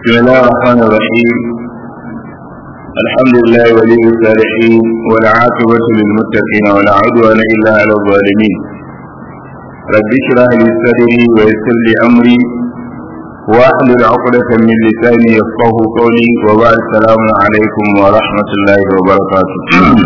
بسم الله الرحمن الرحيم الحمد لله ولي الصالحين والعاقبة للمتقين ولا عدوان إلا على الظالمين رب اشرح لي صدري ويسر لي أمري واحلل عقدة من لساني يفقه قولي وبعد السلام عليكم ورحمة الله وبركاته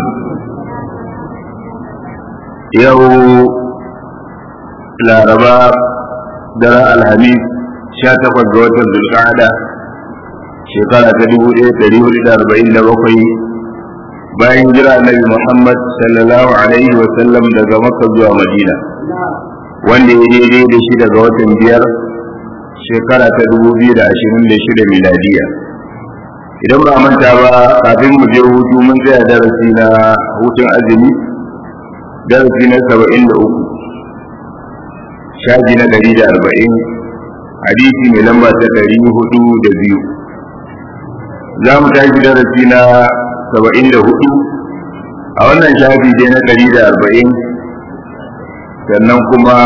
يوم laraba daren alhamis sha takwas ga watan zulkada shekara ta dubu ɗaya ɗari hudu da arba'in da bakwai bayan jira annabi muhammad sallallahu alaihi wa sallam daga makka zuwa madina wanda ya daidai da shi daga watan biyar shekara ta dubu biyu da ashirin da shida miladiya idan ba manta ba kafin mu je hutu mun tsaya darasi na hutun azumi darasi na saba'in da uku shaji na ɗari da arba'in hadisi mai lamba ta ɗari hudu da biyu za mu tashi darasi na saba'in da hudu a wannan shafi dai na ɗari da arba'in sannan kuma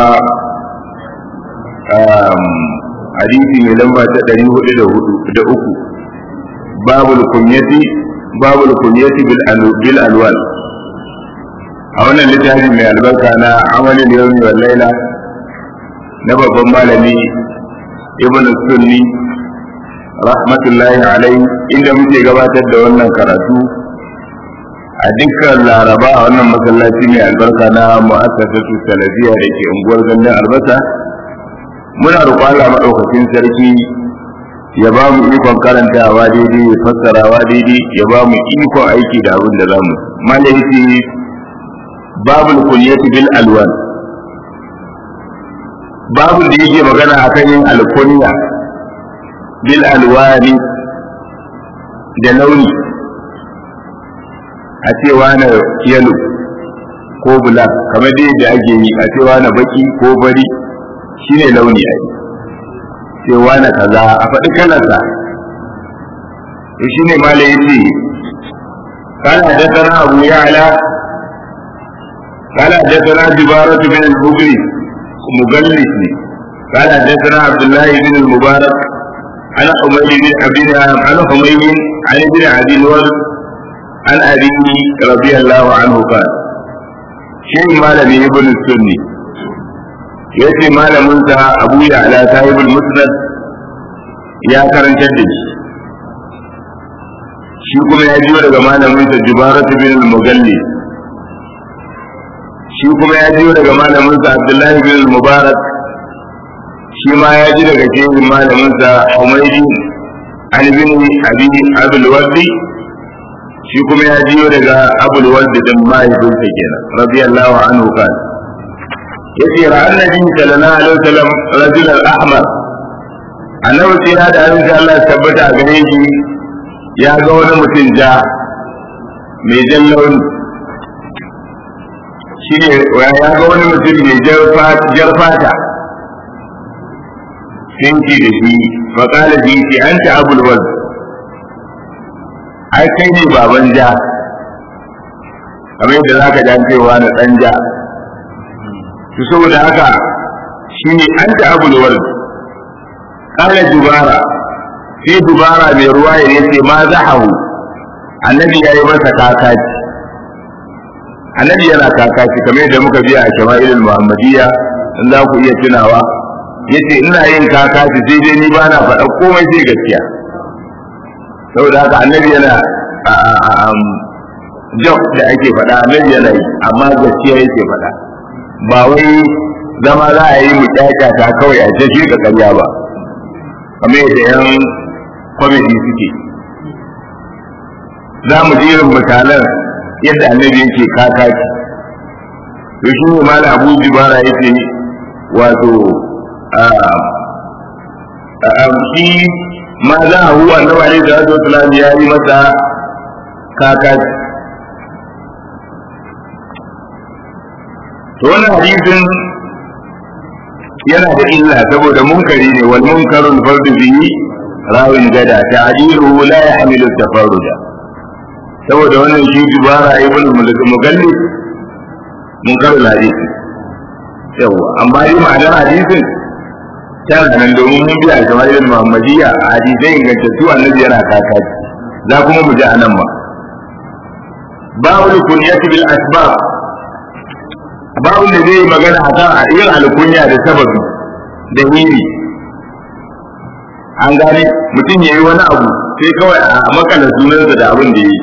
hadisi mai lamba ta ɗari hudu da hudu da uku babul kunyati babul kunyati bil alwal a wannan littafi mai albarka na amalin yawmi wal laila na babban malami ibn sunni rahmatullahi alai inda muke gabatar da wannan karatu a dukkan laraba a wannan masallaci mai albarka na mu'assasatu salafiya da ke unguwar gandun albasa muna roƙon Allah maɗaukakin sarki ya ba mu ikon karantawa daidai ya fassarawa daidai ya ba mu ikon aiki da abin da za mu malaiti babul kunyati bil alwan babu da yake magana a kan yin alkunya bil alwani da launi a cewa na yalo ko bula kamar dai da ake yi a cewa na baki ko bari shine launi a cewa na kaza a faɗi kalarsa to shine mala yace قال حدثنا أبو يعلى قال حدثنا جبارة بن البغري مجلس قال حدثنا عبد الله بن المبارك عن حميد بن عبد عن حميد عن ابن عبد الورد عن أبيه رضي الله عنه قال شيء مالمي ابن السني yace malaminsa abu ya ala sahibul musnad ya karantar da shi shi kuma ya jiyo daga malaminsa jubaratu bin al-mugalli shi kuma ya jiyo daga malaminsa abdullahi bin mubarak shi ma ya ji daga shehin malaminsa umairi an bin abi abul wardi shi kuma ya jiyo daga abul wardi din mahaifinsa kenan radiyallahu anhu kan yace ra annabi sallallahu alaihi wasallam rajul al-ahmar annabi sai ya da abin Allah tabbata a gare shi ya ga wani mutum ja mai jan launi shi ne ya ga wani mutum mai jar fata sun ce da shi faƙala bi ce an ta abul waz ai kai ne baban ja kamar yadda za ka jan cewa na ɗan ja to saboda haka shi ne an ta abul waz ƙala dubara sai dubara mai ruwa ya ce ma zahahu annabi ya yi masa kakaci annabi yana kakaci kamar yadda muka biya a shama'ilul muhammadiyya in za ku iya tunawa yace ina yin kakaci sai dai ni ba na faɗa komai sai gaskiya saboda haka annabi yana jok da ake faɗa annabi yana yi amma gaskiya yake faɗa ba wai zama za a yi mu ta kawai a ce shi ka karya ba kamar yadda yan kwamiti suke za mu jerin misalan yadda annabi yake kakaci to shi ne mala abu jibara yake wato shi ma za a huwa na wale da wato tulani ya yi masa kakaci to wannan hadisin yana da illa saboda munkari ne wal munkarul fardu bihi rawin gada ta'diluhu la yahmilu tafarruja saboda wannan shi dubara ibn mugallif mun karo hadisi yawa amma yi ma'anar hadisin tana nan domin mun biya kamar irin Muhammadiyya a hadisai ingantattu annabi yana kakaci za kuma mu ji a nan ba babu kunyati bil asbab babu da zai magana akan a yin alkunya da sababi da hiri an gane mutum ya yi wani abu sai kawai a makala sunansa da abin da ya yi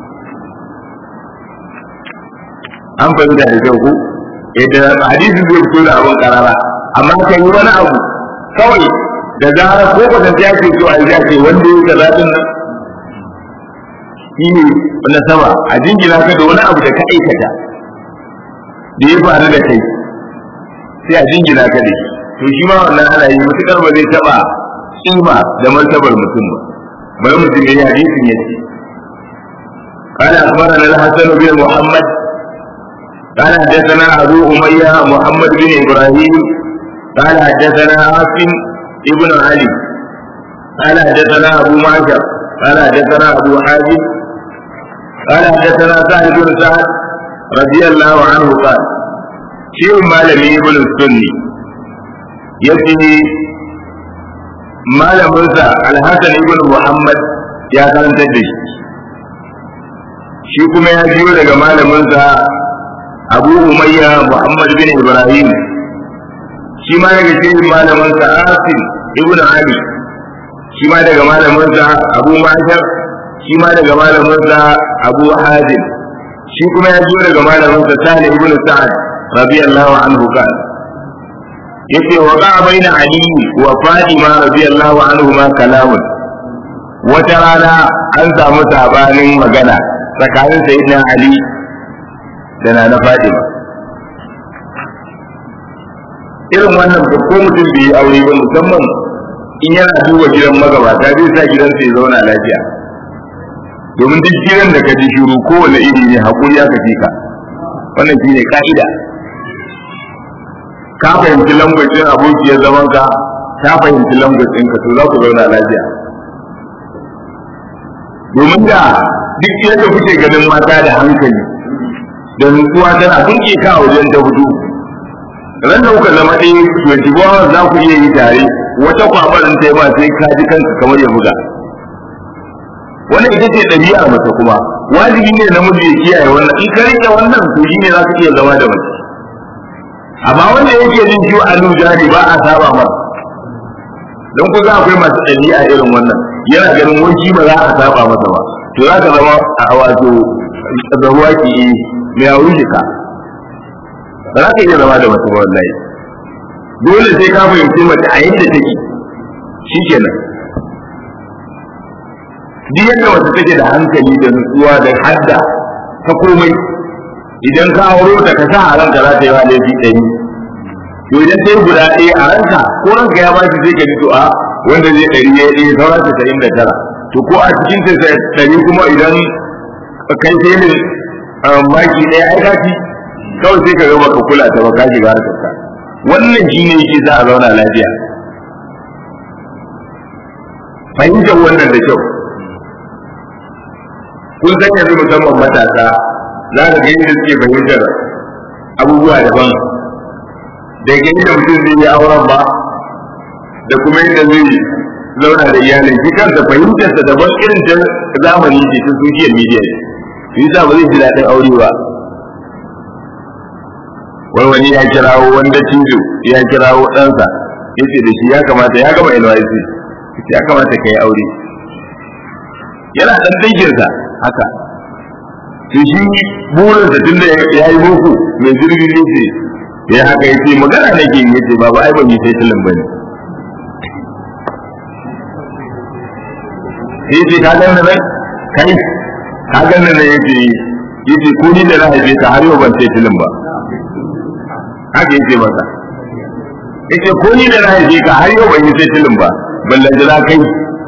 an fahimta da kyau ko idan hadisi zai fito da abin karara amma kan yi wani abu kawai da zarar ko kwatanta ya ce so a yi ce wanda ya kaza din nan shi ne na sama a jingina ka da wani abu da ka aikata da ya faru da kai sai a jingina ka da shi to shi ma wannan ana yi mutukar ba zai taba kima da martabar mutum ba bari mutum ya yi hadisin ya ce قال أخبرنا الحسن بن محمد قال حدثنا أبو أمية محمد بن إبراهيم قال حدثنا عاصم ابن علي قال حدثنا أبو معشر قال حدثنا أبو حازم قال حدثنا سعد بن سعد رضي الله عنه قال شيء مالمي ابن السني يأتي malaminsa alhassan ibn muhammad ya karantar da shi shi kuma ya biyo daga malaminsa abu umayya muhammad bin ibrahim shi ma daga cikin malaminsa asim ibn ali shi ma daga malaminsa abu mashar shi ma daga malaminsa abu hazim shi kuma ya biyo daga malaminsa sani ibn sa'ad radiyallahu anhu kan yace waqa baina ali wa fatima radiyallahu anhuma kalamun wata rana an samu sabanin magana tsakanin sayyidina ali da nana fatima irin wannan ko mutum bai aure ba musamman in yana duba gidan magabata zai sa gidansa ya zauna lafiya domin duk gidan da ka ji shiru kowane iri ne haƙuri aka fi ka wannan shine ka'ida ka fahimci lambacin abokiyar zaman ka ta fahimci lambacin ka to za ku zauna lafiya domin da duk yadda kuke ganin mata da hankali da nutsuwa tana kunke ka a wajen ta hudu ran da kuka zama ɗaya twenty four hours za ku iya yi tare wata kwabarin ta yi ba sai ka ji kanka kamar ya buga wannan ita ce ɗabi'ar mace kuma wajibi ne namiji ya kiyaye wannan in ka rike wannan to shi ne za ka iya zama da mace amma wanda yake jin ciwo a jari ba a saba masa don ku za akwai masu ɗabi'a irin wannan yana ganin wanki ba za a saba masa ba to za ka zama a wato da ruwa ki yi mai a wuce ka ba za ka iya zama da mace ba wallahi dole sai ka fahimci mace a yadda take shi kenan duk yadda mace take da hankali da nutsuwa da hadda ta komai idan ka auro ta ka sa a ranka za ta yi wa laifi ɗari to idan ta yi guda ɗaya a ranka ko ranka ya bashi sai ka ji to a wanda zai ɗari ya ɗaya sauran ta tasa'in da tara to ko a cikin ta ɗari kuma idan kai sai ne maki ɗaya ai kaci kawai sai ka ga baka kula ta ba ka shiga harkar ka wannan shi ne yake za a zauna lafiya fahimtar wannan da kyau kun san yanzu musamman matasa za ka ga yadda suke fahimtar abubuwa daban da ga yadda mutum zai yi auren ba da kuma yadda zai zauna da iyalin shi kansa fahimtarsa daban irin ta zamani ce ta social media ne shi yasa ba zai ji daɗin aure ba wai wani ya kirawo wanda cizo ya kirawo ɗansa ya ce da shi ya kamata ya gama NYC ya kamata ka yi aure yana ɗan danginsa haka to shi burinsa tun da ya yi boko mai zirgin ya ce ya haka ya ce magana nake yi ya ce babu ai ban yi sai tilin ba ne sai ce ka ganna nan kai ka ganna nan ya ce ya ce ko ni da na haife ka har yau ban sai tilin ba haka ya ce masa ya ce ko ni da na haife ka har yau ban yi sai tilin ba ballan jira kai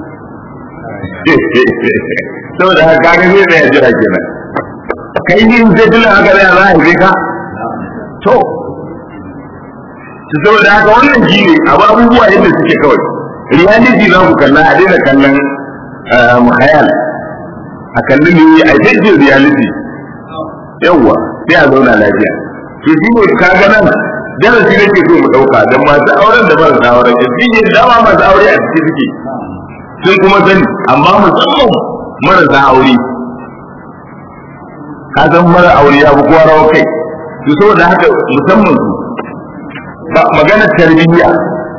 saboda haka kaga zai tsaya jira kenan kai ni in sai tilin haka zai za a haife ka to saboda haka wannan shi ne abu abubuwa yadda suke kawai reality za ku kalla a daina kallon muhayal a kalli ne a jirgin reality yawwa sai a zauna lafiya to shi ne ka ga nan darasi nake so mu dauka dan masu auren da ba su auren da sun yi dama masu aure a cikin suke sun kuma sani amma musamman marasa aure ka san mara aure ya fi kowa rawa kai to saboda haka musamman su ba maganar tarbiyya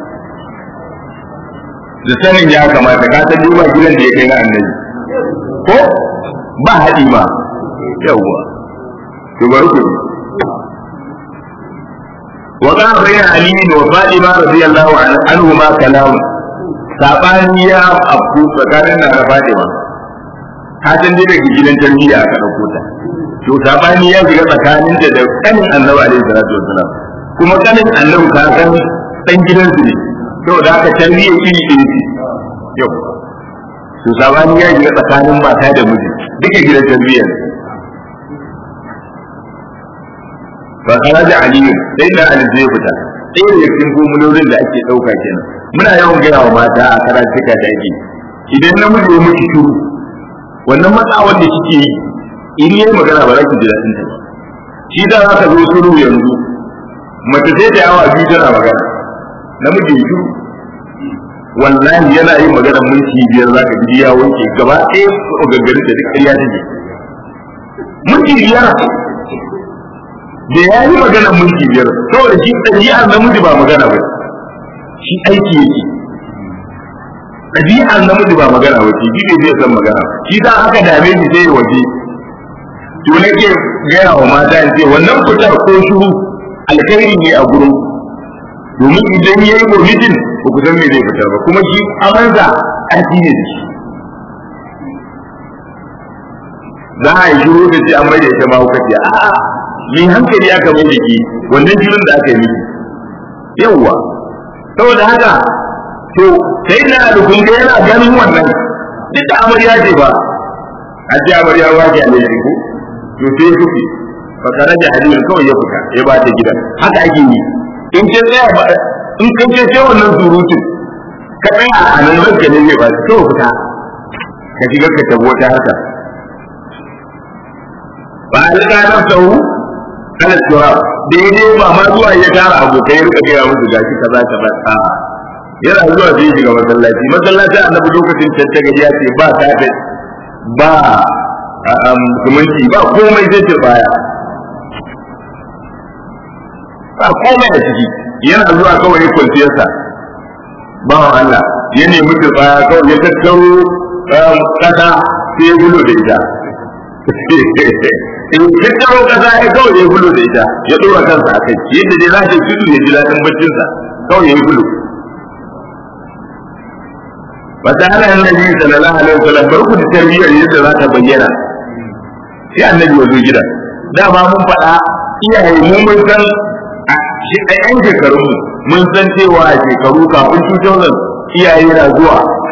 da sanin ya kamata ka san duba gidan da ya kai na annabi ko ba haɗi ba yawwa to bari ku وقع بين علي وفاطمة رضي الله عنهما كلام sabani ya afku tsakanin na da Fatima ka san dai daga gidan tarbiyya aka dauko ta to sabani ya shiga tsakanin ta da kanin Annabi alaihi salatu wasalam kuma kanin Annabi ka san dan gidan su ne saboda haka tarbiyya iri iri ce yau to sabani ya shiga tsakanin mata da miji duka gidan tarbiyya fa kharaja ali sai da ali zai fita sai da cikin gumulolin da ake dauka kenan muna yawan gaya wa mata a karatuka da ake idan namiji ya miki shiru wannan matsawar da kike yi in yi magana ba za ki ji daɗin ta shi da za ka zo shiru yanzu mace sai ta yawa biyu tana magana namiji ya shiru wallahi yana yin magana minti biyar za ka ji ya wanke gaba ɗaya gaggarin da duk ƙarya take minti biyar da ya yi magana minti biyar saboda shi ɗabi'ar namiji ba magana ba shi aiki yake ɗabi'ar namiji ba magana ba shi ne zai san magana shi da aka dame shi sai waje to nake gaya wa mata in ce wannan fitar ko shuru alkhairi ne a gurin domin idan ya yi mutum ba ku san me zai fitar ba kuma shi amanza ƙarfi ne da shi za a yi shiru da shi an mai da ita ma hukaci a'a mai hankali aka mai da ke wannan shirin da aka yi miki yawwa saboda haka to sai na alukun ga yana ganin wannan duk da amarya ce ba a ce amarya ba ke alai ko to sai kuke fa kana da hadin kawai ya fita ya ba ta gidan haka ake yi in ce tsaya ba in kan ce sai wannan surutun ka tsaya a nan ranka ne zai ba ta kawai fita ka shiga ka tabo ta haka ba alƙa nafsahu ala tura daidai ba ma zuwa ya tara abokai rika gaya musu gashi kaza kaza a yana zuwa zai shiga masallaci masallaci annabi lokacin tattaga ya ce ba ta ba zumunci ba komai zai ce baya ba komai a ciki yana zuwa kawai ya kwanciyarsa bawan Allah ya nemi baya kawai ya tattaro kasa sai ya gudu da ita in tattaro kasa ya kawai ya gudu da ita ya dora kansa a kai yadda dai za ta tudu ya ji daɗin baccinsa kawai ya gudu wata ana annabi sallallahu alaihi wasallam barku da tarbiyyar yadda za ta bayyana sai annabi ya zo gida dama mun faɗa iyaye mu mun san a yan shekarun mu mun san cewa a shekaru kafin 2000 iyaye na zuwa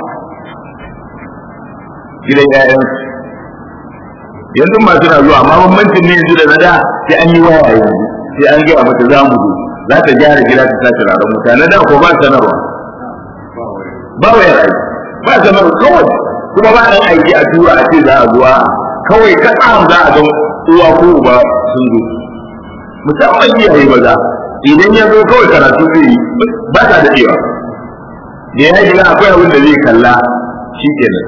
gidan ƴaƴan yanzu masu na zuwa amma bambancin ne yanzu da na da sai an yi waya yanzu sai an gaya mata za mu zo za ta gyara gida ta sa turaren mutane da ko ba sanarwa ba wayar aiki ba sanarwa kawai kuma ba ɗan aiki a tura a ce za a zuwa kawai kaɗa za a ga uwa ko uba sun zo musamman iyaye maza idan ya zo kawai karatu zai yi ba ta daɗewa da ya gina akwai abin da zai kalla shi kenan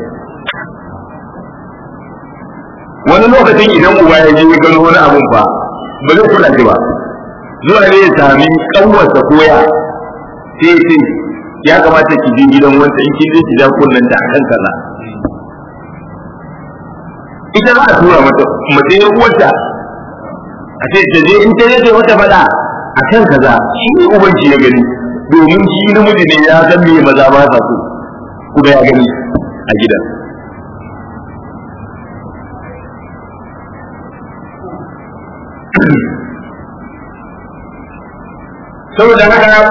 wani lokacin idan uba ya je ya gano wani abun fa ba zai kula shi ba zuwa ne ya sami kanwarsa koya sai ce ya kamata ki je gidan wanda in kin je ki ja kunnan da akan kaza ita za a tura mata mace ya uwarta a ce ta je in ta je ta mata faɗa a kan kaza shi ne ubanci ya gani domin shi namiji ne ya san me maza ba sa so kuma ya gani a gidan saboda haka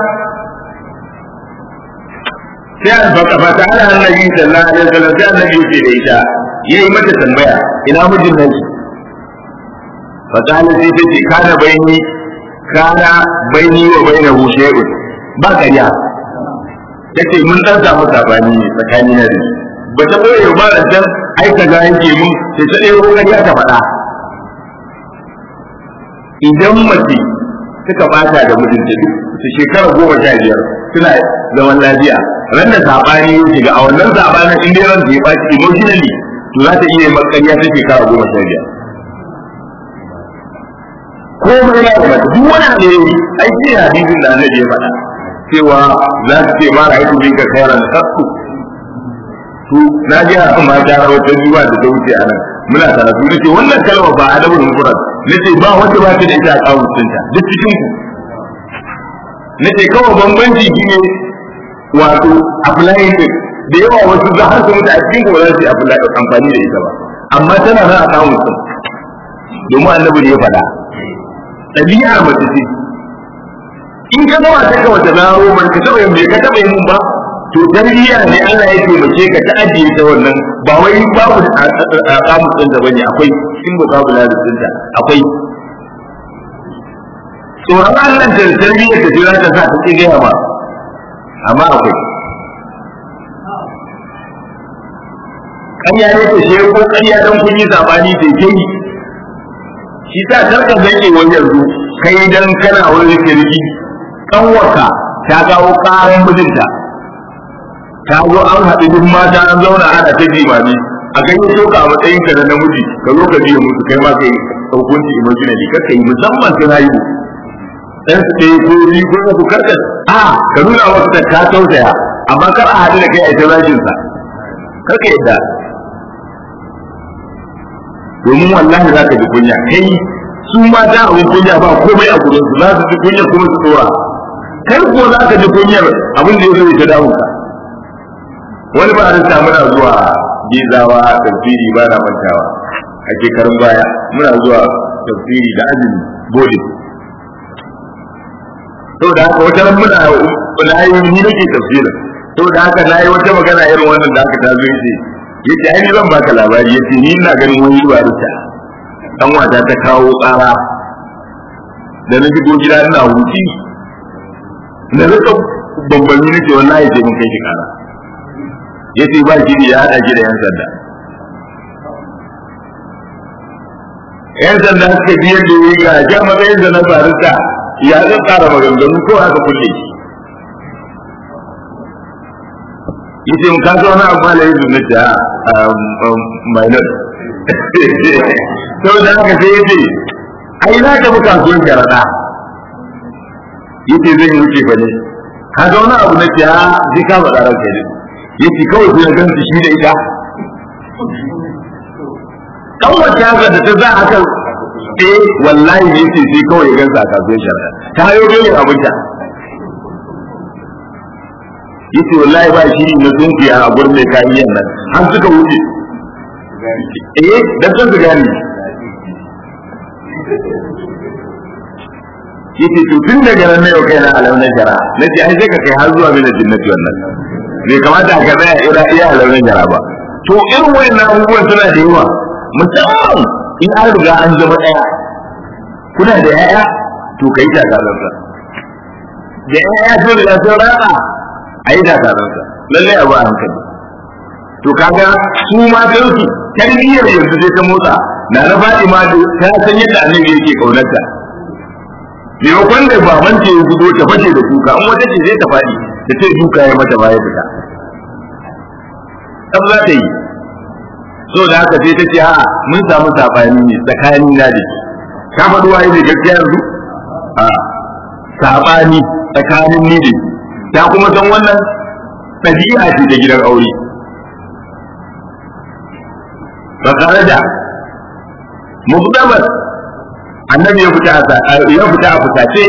sai an baka fata ana annabi sallallahu alaihi wasallam sai annabi yake da ita yayi mata tambaya ina mijin nan fa kana sai ta ce kana baini kana baini wa bainahu shay'un ba kariya tace mun dan samu sabani ne tsakani na da ba ta boye ba da dan ai kaza yake mun sai ta dai kariya ta faɗa idan mace suka bata da mijinta duk su shekara goma sha biyar suna zaman lafiya ran da sabani ya shiga a wannan sabanin in dai ran ya baci emotionally to za ta iya makariya ta shekara goma sha biyar ko mai na da duk wani alheri ai sai hadisin da annabi ya faɗa cewa za su ce mara aiki bin ka kairan kasu to na ji haka ma ta wata zuwa da ta wuce a nan muna karatu na ce wannan kalma ba adabul mufrad na ce ba wanda ba ta da ita a kawun sunta duk cikin ku na ce kawai bambanci shi ne wato applying din da yawa wasu za har su mutu a cikin ku ba za su yi amfani da ita ba amma tana nan a kawun sun domin annabi ne ya faɗa ɗabi'ar mace ce in ka zama ta ka wata zaro man ka taɓa yin bai ka taɓa yin mun ba to tarbiyya ne Allah ya taimake ka ta ajiye ta wannan ba wai babu a kamun din da bane akwai in ba babu ladin din ta akwai tsoron Allah da tarbiyya ta jira ta sa ta ce gaya ba amma akwai ƙarya ne ta shi ko ƙarya don kun yi sabani ta ke yi shi ta karka zake wani yanzu kai dan kana wani kirki kanwarka ta kawo ƙaran mijinta ta zo an haɗu duk mata an zauna ana ta jimami a ganye so ka a matsayin ka na namiji ka zo ka biya musu kai ma kai hukunci emotionally ka kai musamman sai na yi dan su ɗaya ko biyu ko uku karka a ka nuna wasu ta ka tausaya amma kar a haɗu da kai a ita zagin sa karka yadda domin wallahi za ka ji kunya kai su mata abin kunya ba komai a gurin su za su ji kunya kuma su tsora kai ko za ka ji kunyar abin da ya zo ya ta damu ka wani ba a muna zuwa gizawa tafsiri ba na mantawa a shekarun baya muna zuwa tafsiri da azumi bodin to da haka wata muna na yi ni nake tafsirin to da haka na yi wata magana irin wannan da aka tazo yace yace ai ni zan baka labari yace ni ina ganin wani ba ruta dan wata ta kawo tsara da na shigo gida ina huci na rika bambami nake wallahi sai mun kai shi kara ya ce ba shi ya haɗa shi da yan sanda yan sanda suka biyar da yi ga jan matsayin da na barista ya zan tsara maganganu ko aka kulle shi ya ce mun kasa wani abu malayi su na ta minor sau da haka sai ya ce ai na tafi kasuwan sharaɗa ya ce zan yi wuce fa ne kaga wani abu na ce ha zai kama tsarar kai ne yake kawai sai gan su shi da ita dan wata haka da ta za a kan eh wallahi ne yake sai kawai ya gan sa a kasuwar shari'a ta hayo dole abinta yace wallahi ba shi na tsunki a gurin mai kayan nan har suka wuce eh dan sun su gani yace to tun daga nan ne yau kai na alauna jara nace ai sai ka kai har zuwa mina jinnati wannan bai kamata ka tsaya ira iya alaunin yara ba to irin wayannan abubuwan suna da yawa musamman in an riga an zama ɗaya kuna da yaya to kai ta takalarsa da yaya sun riga sun ratsa a yi takalarsa lalle abu a hankali to kaga su ma su tarbiyyar yanzu sai ta motsa na na faɗi ma ta san yadda annabi yake kaunarta maimakon da baban ce ya gudo ta fashe da kuka in wata ce zai ta faɗi ta ce duka ya mata baya fita ɗan za ta yi so da haka sai ta ce a mun samu saɓani ne tsakanin na da ka faɗi waye ne gaskiya yanzu a saɓani tsakanin ni da ta kuma san wannan ɗabi'a ce ta gidan aure ba tare da muktabar annabi ya fita a ya fita a fitace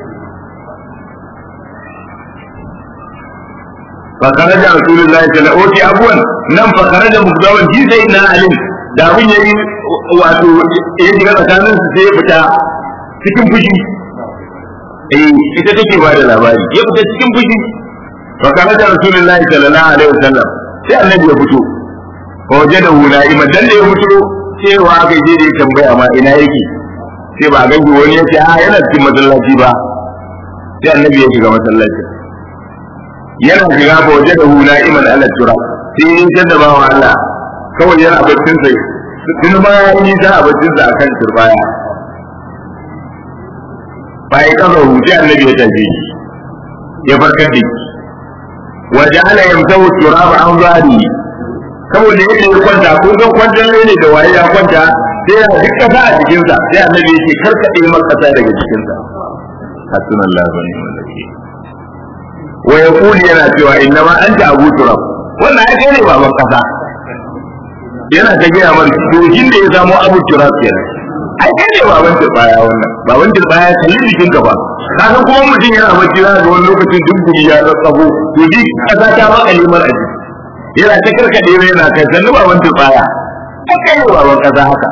fa kharaja rasulullahi sallallahu alaihi wasallam abuwan nan fa kharaja mukdawan ji sai na alim da abin yayi wato ya shiga tsakanin su sai ya fita cikin fushi eh ita take ba da labari ya fita cikin fushi fa kharaja rasulullahi sallallahu alaihi wasallam sai annabi ya fito fa wajadahu na'iman dan da ya fito cewa aka je da tambaya ma ina yake sai ba gangi wani ya ce a yana cikin masallaci ba sai annabi ya shiga masallaci yana shiga ba waje da hula iman ala tura sai yin da bawa Allah kawai yana baccin sai tun ma ya yi ta a baccin sa akan turbaya ba ya kazahu sai annabi ya tafi ya farkar da shi wa ja'ala yamsahu turaba an zari saboda yadda ya kwanta ko zan kwantar ne da waye ya kwanta sai ya duk kasa a jikinsa sai annabi yake karkade maka kasa daga jikinsa hasbunallahu wa ni'mal wakeel wa yaqulu yana cewa inna ma anta abu turab wannan ai kai ne baban kasa yana ta gaya mar dojin da ya samu abu turab kenan ai kai ne baban turbaya wannan baban turbaya kalli jikin ka ba ka san kuma mutum yana bacci za ga wani lokacin dubbuli ya tsatsabo to ji kasa ta maka limar a jiki yana ta karkade mai yana kai sannu baban turbaya ai kai ne baban kasa haka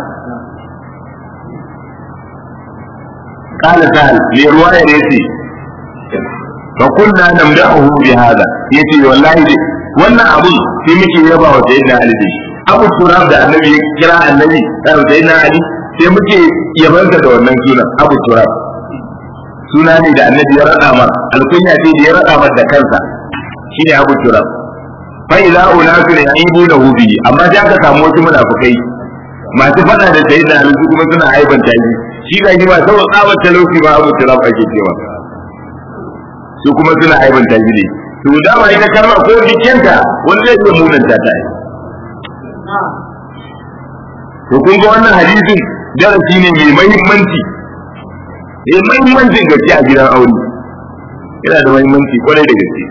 قال سهل لرواية يتي فكنا نمدحه بهذا يتي والله دي wannan abun sai muke yaba wa sayyidina Ali dai Abu Turab da Annabi ya kira Annabi da sayyidina Ali sai muke yabansa da wannan sunan Abu Turab suna ne da Annabi ya rada mar alkunya ce da ya rada mar da kansa shine Abu Turab fa idza unasu ya'ibunahu bi amma sai aka samu wasu munafikai masu fada da sayyidina Ali su kuma suna aibanta shi shi ga shi ba saboda tsabar talauci ba Abu Turab ake cewa su kuma suna aibanta shi ne to dama ita kalmar ko jikinta wani zai iya munanta ta yi to kun ga wannan hadisin darasi ne mai mahimmanci mai mahimmancin gaske a gidan aure yana da mahimmanci kwarai da gaske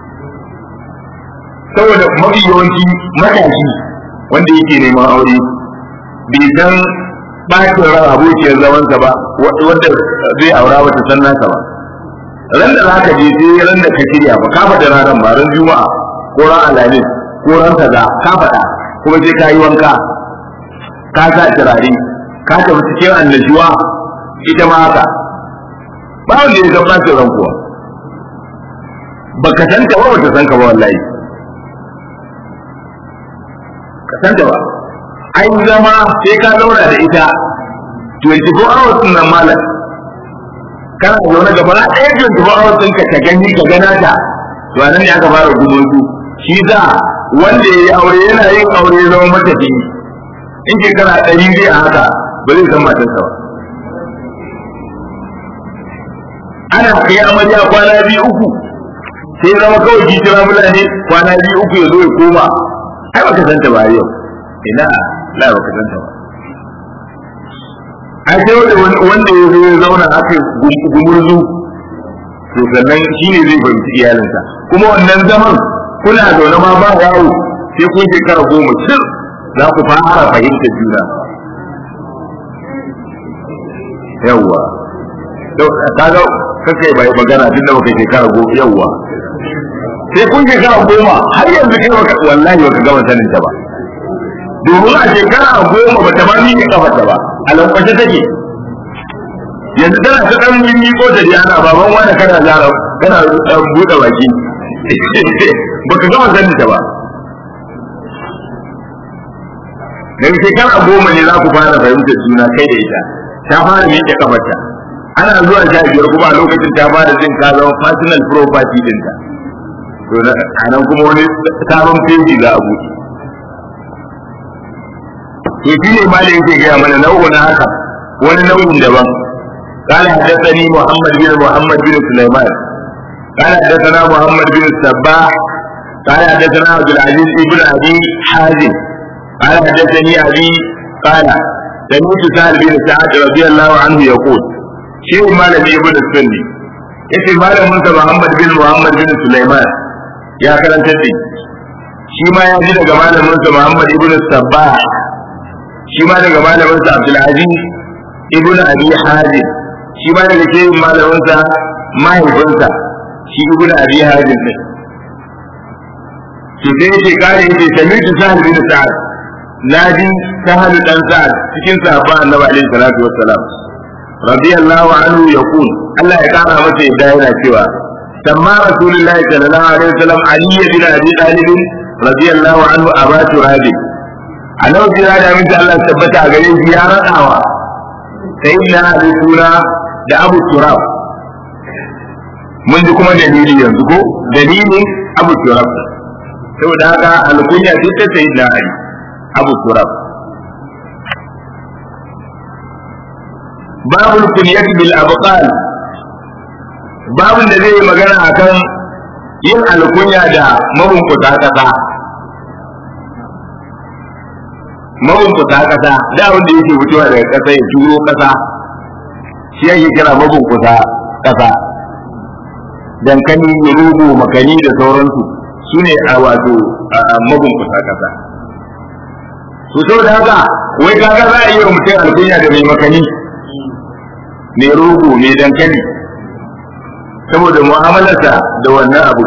saboda mafi yawanci matashi wanda yake neman aure bai san bacin ran abokiyar zamansa ba wanda zai aura bata san nasa ba ran da za ka je sai ran da ka shirya ba ka faɗa ranar ba ran juma'a ko ran alhamis ko ran kaza ka faɗa kuma sai ka yi wanka ka sa turare ka tafi cikin annashuwa ita ma haka ba wanda ya san bacin ran kuwa baka san ka ba bata san ka ba wallahi ka san ta ba ai zama sai ka zauna da ita 24 hours nan malam kana zaune gaba na ɗaya 24 hours ɗin ka gani ka gana ta to nan ne aka fara gumurzu shi za wanda ya yi aure yana yin aure ya zama matafi in shekara ɗari zai a haka ba zai san matarsa ba ana kai amarya kwana biyu uku sai zama kawai ki kira fulani kwana biyu uku ya zo ya koma ai baka santa ba yau ina la baka santa ba ai sai wanda wanda ya zo ya zauna aka gumurzu to sannan shine zai fahimci iyalinsa kuma wannan zaman kuna zaune ma ba yawo sai kun shekara goma cir za ku fara fahimta juna yawwa kaga kakai bai magana tun da baka shekara goma yawwa sai kun shekara goma har yanzu kai baka wallahi baka gama sanin ta ba domin a shekara goma ba ta ma miƙe kafarta ba a lankwashe take yanzu tana ta ɗan miƙo ta dai ana baban wani kana zara kana buɗe baki baka gama sanin ta ba daga shekara goma ne za ku fara fahimtar juna kai da ita ta fara miƙe kafarta ana zuwa sha biyar kuma a lokacin ta fara jin ka zama personal property ɗinta to a nan kuma wani sabon feji za a buɗe to shi ne malin yake gaya mana nau'in haka wani nau'in daban قال حدثني محمد بن محمد بن سليمان قال حدثنا محمد بن السباح قال حدثنا عبد العزيز بن ابي حازم قال حدثني ابي قال سمعت سهل بن سعد رضي الله عنه يقول شيء مالك ابن السني yace malamin sa Muhammad bin Muhammad bin Sulaiman ya karanta shi shi ma ya ji daga malamin sa Muhammad ibn Sabbah shi ma daga malamin sa Abdul Aziz ibn Abi Hazim shi ma daga shehin malamin sa mahaifinsa shi ibn Abi Hazim ne ki sai yace kare yace sami'tu Sahal bin Sa'ad naji Sahal dan Sa'ad cikin sahabban Annabi alaihi salatu wassalam radiyallahu anhu yaqul Allah ya kara masa yadda yana cewa سمى رسول الله صلى الله عليه وسلم علي بن ابي طالب رضي الله عنه ابا تراب انا وجرا da min Allah tabbata a gare shi ya radawa sai na abi sura da abu turab mun ji kuma dalili yanzu ko dalilin abu turab saboda haka alkunya ce ta sayyidina ali abu turab babul kunyati bil abqal babin da zai yi magana akan yin alkunya da mabunkuta kasa mabunkuta kasa da wanda yake fitowa daga kasa ya turo kasa shi yake kira mabunkuta kasa dankali rugu makani da sauransu su ne a wato mabunkuta kasa su saboda haka wai kaga za a yi wa mutum alkunya da mai makani mai rogo mai dankali saboda mu'amalarsa da wannan abu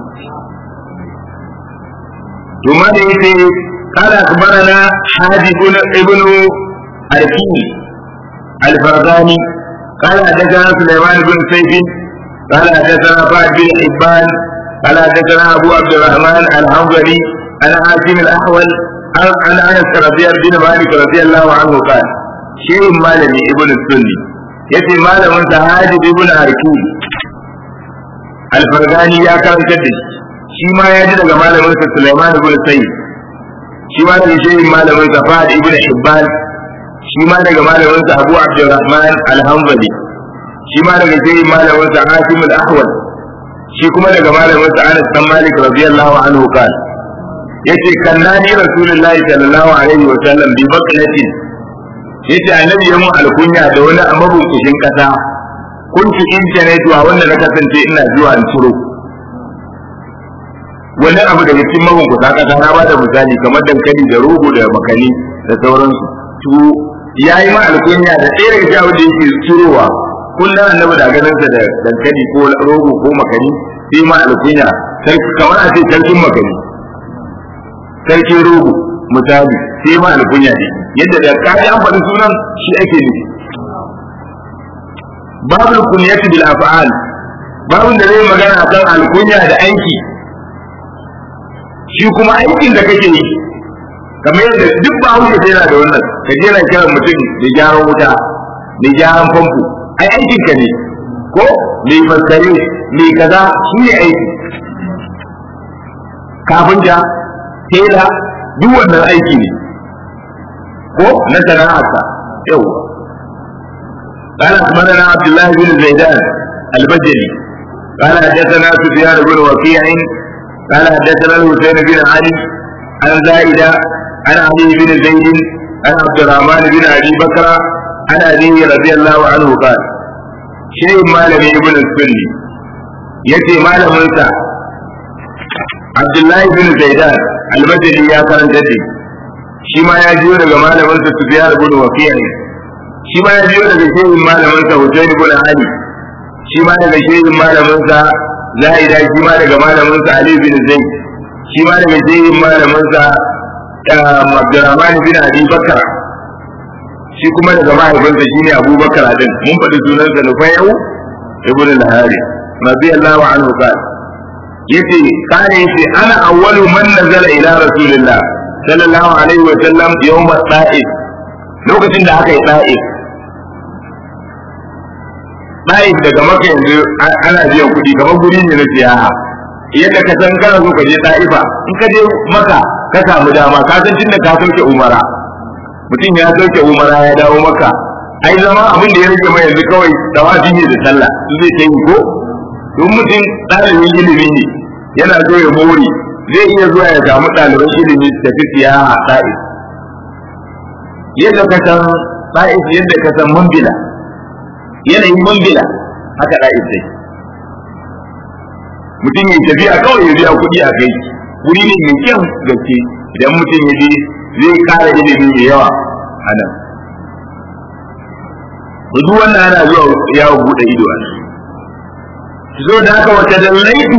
to ma da yace قال أخبرنا حاجب ابن أركي الفرزاني قال حدثنا سليمان بن سيف قال حدثنا فهد بن حبان قال حدثنا أبو عبد الرحمن الحنظلي عن عاصم الأحول عن أنس رضي بن مالك رضي الله عنه قال شيء مالني ابن السني yace malamin sa Hajib ibn Arki Al-Fargani ya karanta da shi shi ma ya ji daga malamin sa Sulaiman ibn Sayyid shi ma daga shehin malamin sa Fahd ibn Hibban shi ma daga malamin sa Abu Abdurrahman Al-Hanbali shi ma daga shehin malamin sa Hasim Al-Ahwal shi kuma daga malamin sa Anas bin Malik radiyallahu anhu kan yace kannani Rasulullahi sallallahu alaihi wa sallam bi baklatin yace annabi ya mun alkunya da wani amabunkushin kasa kuntu internet wa wanda na kasance ina zuwa in ciro wani abu daga cikin mabunkusa kasa na bada misali kamar dankali da rogo da makani da sauransu to yayi ma alkunya da ɗaya daga cikin da yake cirowa kullum annabi da ganin sa da dankali ko rogo ko makani sai ma alkunya kamar a ce sarkin makani sarkin rogo misali sai ma alkunya ne yadda da kaji an faɗi sunan shi ake nufi babu kunyati bil af'al babun da zai magana akan alkunya da aiki shi kuma aikin da kake yi kamar yadda duk ba hausa sai yana da wannan ka je na kiran mutum da gyaran wuta da gyaran famfo ai aikin ka ne ko mai faskare mai kaza shi ne aiki kafinta tela duk wannan aiki ne ko na sana'arsa yawwa قال أخبرنا عبد الله بن زيدان البجلي قال حدثنا سفيان بن وكيع قال حدثنا الحسين بن علي عن زائدة عن علي بن زيد عن عبد الرحمن بن أبي بكر عن أبيه رضي الله عنه قال شيء ما لم ابن السني يتي ما لم عبد الله بن زيدان البجلي يا كان جدي shi ma ya jiyo daga malaminsa Sufyan ibn Waqi'a shi ma ya jiyo daga shehin malaminsa Husayn ibn Ali shi ma daga shehin malaminsa Zaida shi ma daga malaminsa Ali bin Zaid shi ma daga shehin malaminsa Abdurrahman bin Abi Bakar shi kuma daga mahaifinsa shine Abu Bakar din mun faɗi sunansa Nufayyu ibn al-Hari radiyallahu anhu qala yace kana yace ana awwalu man nazala ila rasulillah sallallahu alaihi wa sallam yawm ta'if lokacin da aka yi ta'if ta'if daga maka yanzu ana biyan kuɗi kamar guri ne na siyaha yadda ka san kana so ka je ta'ifa in ka je maka ka samu dama ka san tunda ka sauke umara mutum ya sauke umara ya dawo maka ai zama abin da ya rage mai yanzu kawai tawafi ne da sallah su zai ta yi ko don mutum ɗalibin ilimi ne yana so ya more zai iya zuwa ya samu ɗaliban ilimi su tafi siyaha a ta'if yadda ka san ta'if yadda ka san mambila yanayin mambila haka ta'if sai mutum ya tafiya kawai ya biya kuɗi a kai wuri ne mai kyan gaske idan mutum ya je zai kara ilimi mai yawa a nan duk wannan ana zuwa yawon buɗe ido a zo da haka wata dallaitu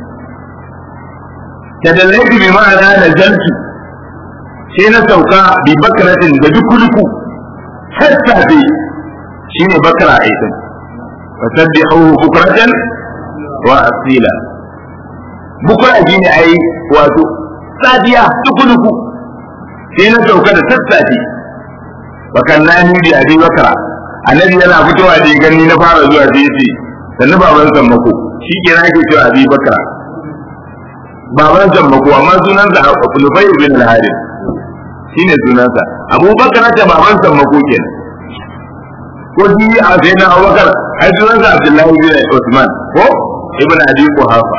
tadallaitu bi ma'ana da zaltu sai na sauka bi bakratin da duku-duku sassafe shine bakra aikin fasabbihu bukratan wa asila bukra shine ai wato sadiya duku-duku sai na sauka da sassafe bakannani bi abi bakra annabi yana fitowa da gani na fara zuwa sai yace sannu baban sammako shi ke na ke cewa abi bakra baban sammako amma sunansa Nufai bin al-Harith shine sunansa Abu Bakar ta baban sammako kenan ko shi a sai na abubakar ai sunansa abdullahi bin usman ko ibn abi quhafa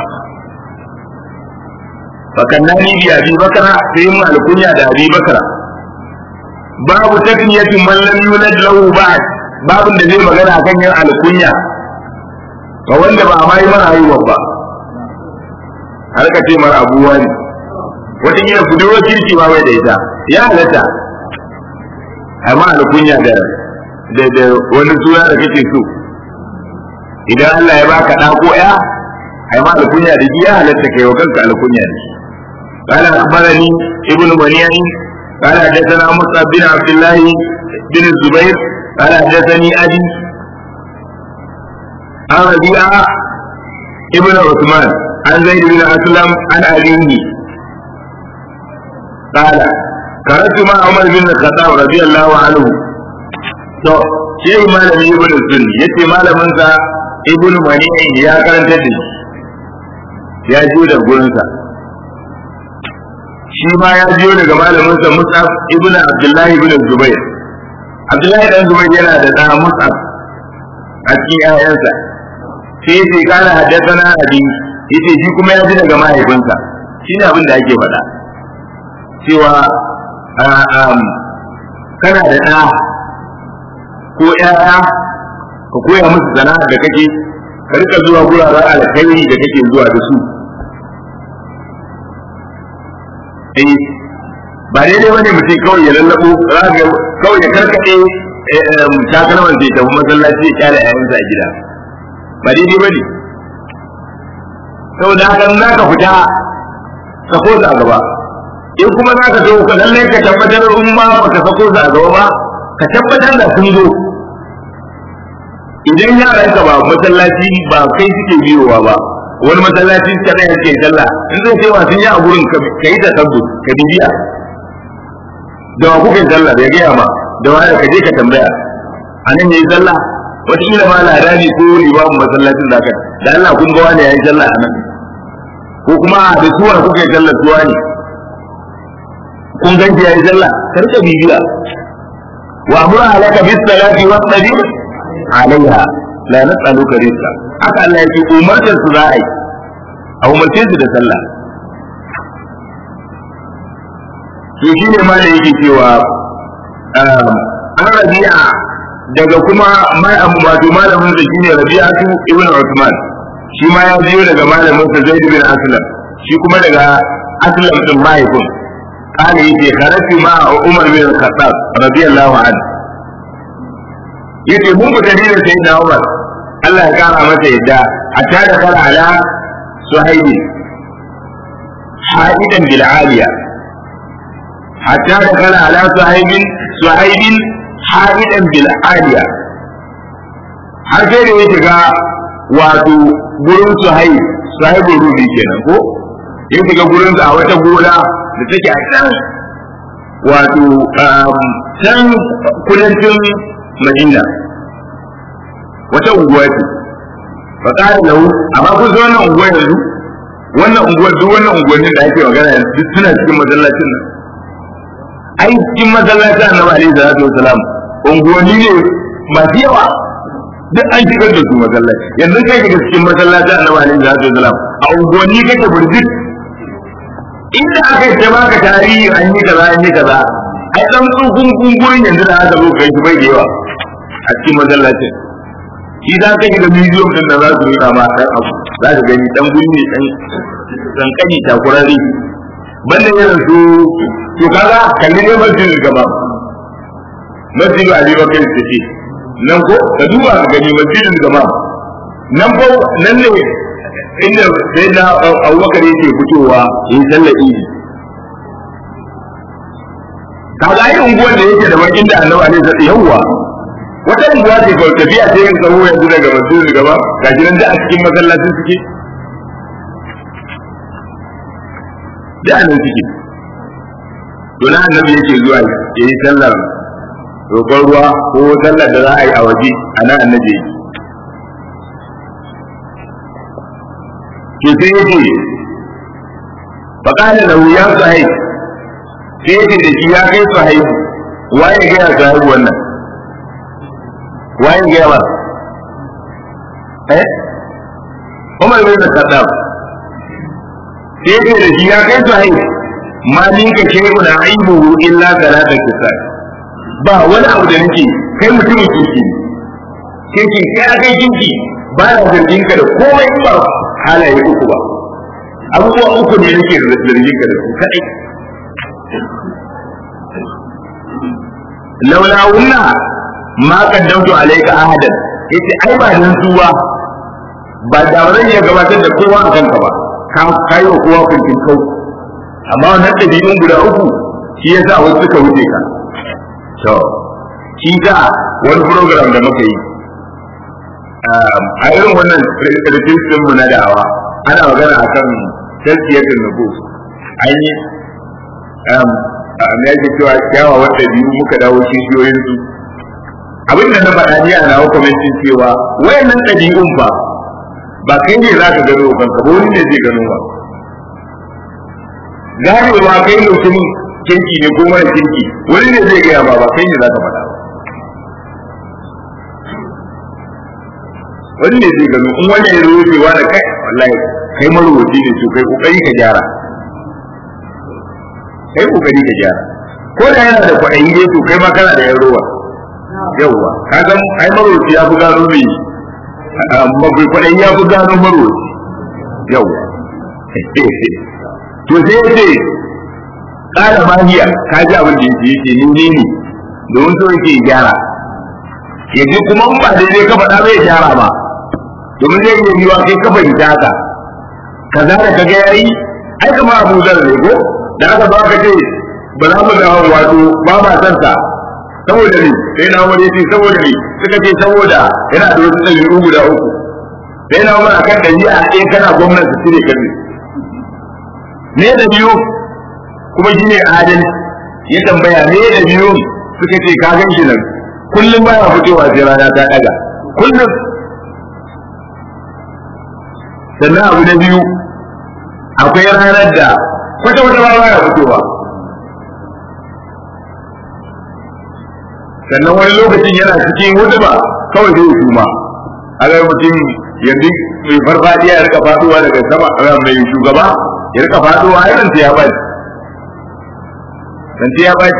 fakannani bi abi bakara sai mu alkunya da abi bakara babu takniyatin man lam yulad lahu ba'd babun da zai magana akan yin alkunya ga wanda ba a yi mara haihuwa ba har ka ce mara abuwa ne wata kila budurwar kirki ba bai da ita ya halatta amma alkunya da da wani suna da kake so idan Allah ya baka ɗa ko ya ai ma alkunya da ya halatta kai wa kanka alkunya da shi قال أخبرني ابن منيع قال حدثنا مصعب بن عبد الله بن الزبير قال حدثني أبي عن ربيعة ابن عثمان عن زيد بن أسلم عن أبيه قال خرجت مع عمر بن الخطاب رضي الله عنه to shi malami ibn sunni yace malamin sa ibn mani'in ya karanta da ya ji da gurin sa shi ma ya jiyo daga malamin sa Mus'ab ibn Abdullah ibn Zubair Abdullah dan Zubair yana da da Mus'ab a cikin ƴaƴansa sai yace kana haddathana abi yace shi kuma ya ji daga mahaifinsa shine abin da ake faɗa cewa kana da ɗa ko ƴaƴa ka koya musu sana'ar da kake ka rika zuwa guraren alkhairi da kake zuwa da su eh ba daidai bane mutum kawai ya lallabo kawai ya karkaɗe takalman zai tafi masallaci ya kyale ƴaƴansa a gida ba daidai bane saboda haka za ka fita ka ko a gaba in kuma za ka zo ka lallai ka tabbatar in ma ba ka sako su a gaba ba ka tabbatar da sun zo idan yaran ka ba masallaci ba kai suke biyowa ba wani masallaci suka ɗaya suke sallah in zai ce sun yi a gurin ka yi tasabbu ka bibiya da wa kuka sallah bai gaya ma da wa ka je ka tambaya a nan ya yi sallah wataƙila ma ladani ko limamin masallacin da da Allah kun ga wani ya yi sallah a nan ko kuma da suwa kuka yi sallah suwa ne kun ganci ya yi sallah ka rika bibiya وأمر عليك بالصلاة واصطبر عليها لا نسألك رزقا haka Allah ya ce umartar su za a yi a umarce su da sallah to shi ne ma da yake cewa an rabi'a daga kuma wato malamin sa shine rabi'atu ibn Uthman shi ma ya biyo daga malamin sa Zaid bin Aslam shi kuma daga Aslam din mahaifin قال يجي خرجت مع عمر بن الخطاب رضي الله عنه يجي مو متدين سيدنا عمر الله يقرا متى يدا حتى دخل على صهيب حائدا بالعالية حتى دخل على صهيب صهيب حائدا بالعالية har sai da ya shiga wato gurin suhaib suhaibin rubi kenan ko ya shiga gurin a wata gona da take a can wato can kudancin madina wata unguwa ce fa ƙara lahu amma kun san wannan unguwa yanzu wannan unguwa duk wannan unguwannin da ake magana yanzu duk suna cikin masallacin nan ai cikin masallacin annabi alaihi salatu wasalam unguwanni ne masu yawa duk an shigar da su masallaci yanzu kai daga cikin masallacin annabi alaihi salatu wasalam a unguwanni kake burjik inda aka yi baka tarihi an yi kaza an yi kaza ai dan tsukun kungurin yanzu da aka zo kai bai da yawa a cikin masallacin shi za ka yi da miliyon din da za su yi ma dan abu za ka gani dan gunni dan dan kani takurari banda irin su to kaga kalli ne masjidin gaba masjidu ali bakar ce nan ko ka duba ka gani masjidin gaba nan ko nan ne inda sai na abubakar yake fitowa yi sallar idi kaga ai unguwar da yake da bakin da annabi alaihi sallallahu yawwa wata unguwa ce kawai tafiya ce yin tsawo yanzu daga masjidin gaba ga gidan da a cikin masallacin suke da anan suke to na annabi yake zuwa ya yi sallar roƙon ruwa ko sallar da za a yi a waje a nan annabi yake to sai yake faƙala da ya sahib sai yake da shi ya kai sahib waye ga ya sahib wannan waye gaya ba eh Umar bin Khattab sai ce da shi ya kai sahih ma ni ka ce mu da aibu illa salata kisai ba wani abu da nake kai mutumin kinki ne kinki kai akai kinki ba na zargin ka da komai ba halaye uku ba abubuwa uku ne nake zargin ka da su kadai laula wunna ma kaddamtu alayka ahadan yace ai ba nan su ba ba da zan iya gabatar da kowa a kanka ba ka kai wa kowa kunkin kau amma wannan ɗabi'un guda uku shi yasa wasu suka wuce ka to shi ka wani program da muka yi a irin wannan rikicin mu na da'awa ana magana akan tasiyatul nufus an yi me yake cewa kyawawan ɗabi'u muka dawo kishiyoyin su abin da na faɗa ni a nawa kwamitin cewa wayannan ɗabi'un ba ba kai ne za ka gano kanka ba wani ne zai gano ba ganewa kai mutumin kirki ne ko mara kirki wani ne zai gaya ba ba kai ne za ka faɗa ba wani ne zai gano in wani ya zo cewa da kai wallahi kai marubuci ne to kai kokari ka gyara kai kokari ka gyara ko da yana da kwaɗayi ne to kai ma kana da yan rowa yauwa ka san ai marubuci ya fi gano mai mafi kwaɗayi ya fi gano marubuci yauwa to sai ya ce ƙara mahiya ka ji abin da yake yake ni ne ne domin so yake gyara ya ji kuma in ba daidai ka faɗa bai gyara ba domin zai iya yiwa kai ka fahimta haka kaza da kaga yayi ai kama Abu Zar ne ko da aka zo aka ce ba za mu da wato ba ma san sa saboda ne sai na wani yace saboda ne suka ce saboda yana da wasu ɗabi'u guda uku sai na wani akan ɗabi'a ɗaya kana gwamnati su ne kan ne da biyu kuma shi ne adalci ya tambaya ne da biyu suka ce ka gan shi nan kullum baya fitowa sai rana ta ɗaga kullum sannan abu na biyu akwai ranar da kwata wata ba baya fitowa sannan wani lokacin yana cikin hudu ba kawai zai suma a ga mutum yanzu mai farfadiya ya rika faduwa daga sama mai shugaba ya rika faduwa a yanzu ya bai dan ya bai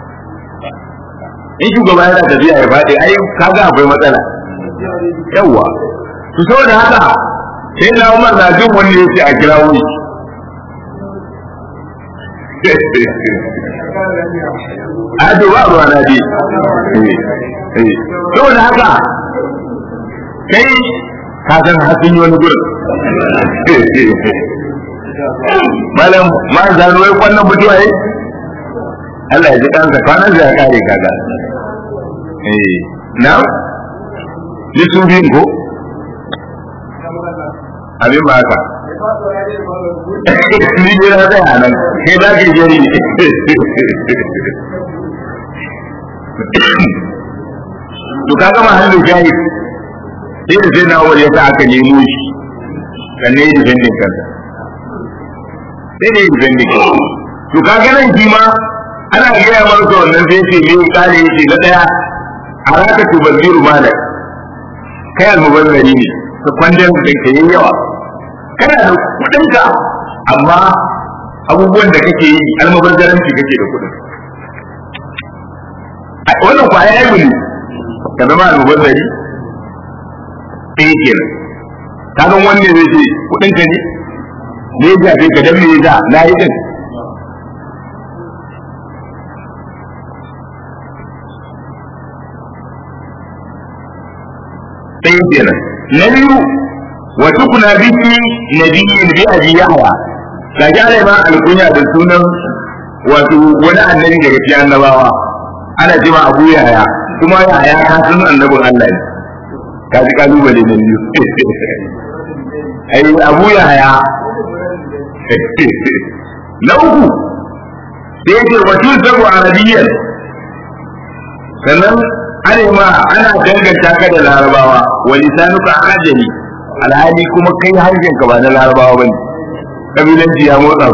in shugaba yana tafiya ya faɗi ai kaga akwai matsala yawwa to saboda haka sai na umar na jin wani ya ce a kira wuri a to ba ruwa na je saboda haka kai ka san hasin wani gurin malam ma zanu wai kwannan mutuwa yi Allah ya ji kansa kwanan ya kare kaga eh na ni su biyun ko abin ba haka ni ne na tsaya nan kai za ka jeri to kaga mahallin shahid sai da sai na wani yasa aka nemo shi kan ne defending kansa sai ne defending kansa to kaga nan shi ma ana gaya masa wannan sai ce ne kare yace na daya araka tubazziru malak kai almubazzari ne ka kwandon da ke yin yawa kana da kudinka amma abubuwan da kake yi almubazzaranci kake da kudin wannan kwaya ya yi ka zama almubazzari ɗaya kenan ka san wanne zai ce kudinka ne ne ya jafe ka dan me ya na yi din ɗaya kenan na biyu wa tukuna biki nabiyyin bi abi yahya ga jale ma alkunya da sunan wato wani annabi daga cikin annabawa ana cewa abu yahya kuma yahya ka san annabin Allah ne ka ji kalubale na biyu ai abu yahya na uku sai ce wa tusabu arabiyyan sannan ana ma ana danganta ka da larabawa wa lisanuka ajami alhali kuma kai harshen ka ba na larabawa bane kabilanci ya motsa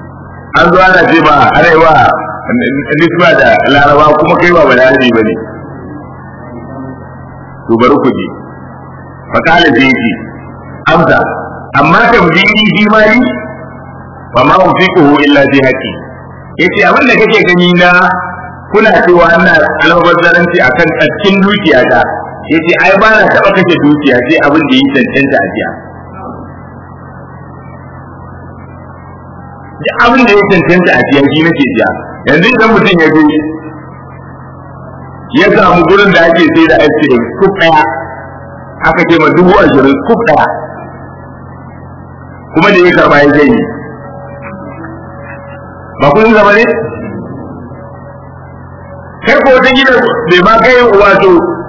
an zo ana ce ba ana yi wa nisba da larabawa kuma kai ba balarabi bane to bari ku je fa kana sai yake amsa amma tambayi bi mali wa ma ufiquhu illa bi haqqi yace abin da kake gani na kuna cewa ina almubazzaranci akan cikin dukiya ta yace ai ba na taba kashe dukiya sai abin da yi cancanta a jiya duk abin da ya cancanta a jiya shi nake jiya yanzu idan mutum ya je ya samu gurin da ake sai da ice cream kuf daya aka ce ma dubu ashirin kuf daya kuma da ya karba ya zai ba kun zama ne kai ko wata gida bai ma kai wato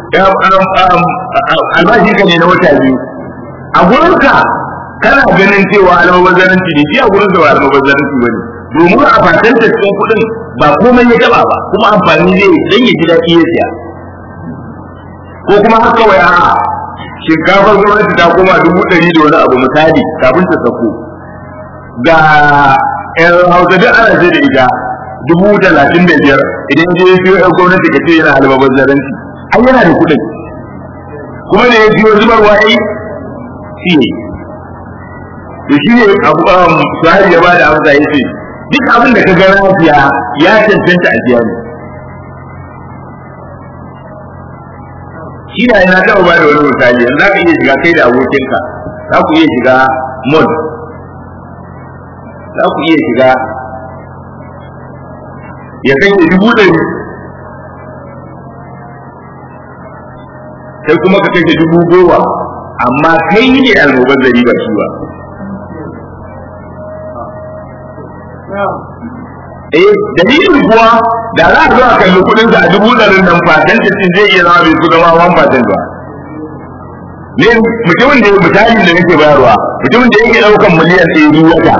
albashi ka ne na wata biyu a gurinka kana ganin cewa almubazzaranci ne shi a gurin da ba almubazzaranci ba ne domin a fatanta cikin kuɗin ba komai ya taba ba kuma amfani zai dan ya ji daɗi ya siya ko kuma haka wai a'a shinkafar gwamnati ta koma dubu ɗari da wani abu misali kafin ta sako ga yan hausa duk ana sai da ita dubu talatin da biyar idan je ya siyo yan gwamnati ka ce yana halbabar zaranci ai yana da kuɗin kuma da ya siyo zubarwa ai shi ne da shi ne abu sahari ya bada amsa ya ce duk abin da ka ga lafiya ya cancanta a biya ne shi da yana taɓa ba da wani misali yanzu za ka iya shiga kai da abokinka za ku iya shiga mall za ku iya shiga ya kai da dubu ɗari sai kuma ka kashe dubu goma amma kai ne almoban zari ba shi ba eh dalilin kuwa da za a zo a kalli kudin sa a dubu ɗarin nan fatan cikin zai iya zama bai su gama wan fatan ba ne mutumin da misalin da nake bayarwa mutumin da yake ɗaukan miliyan ɗaya duk wata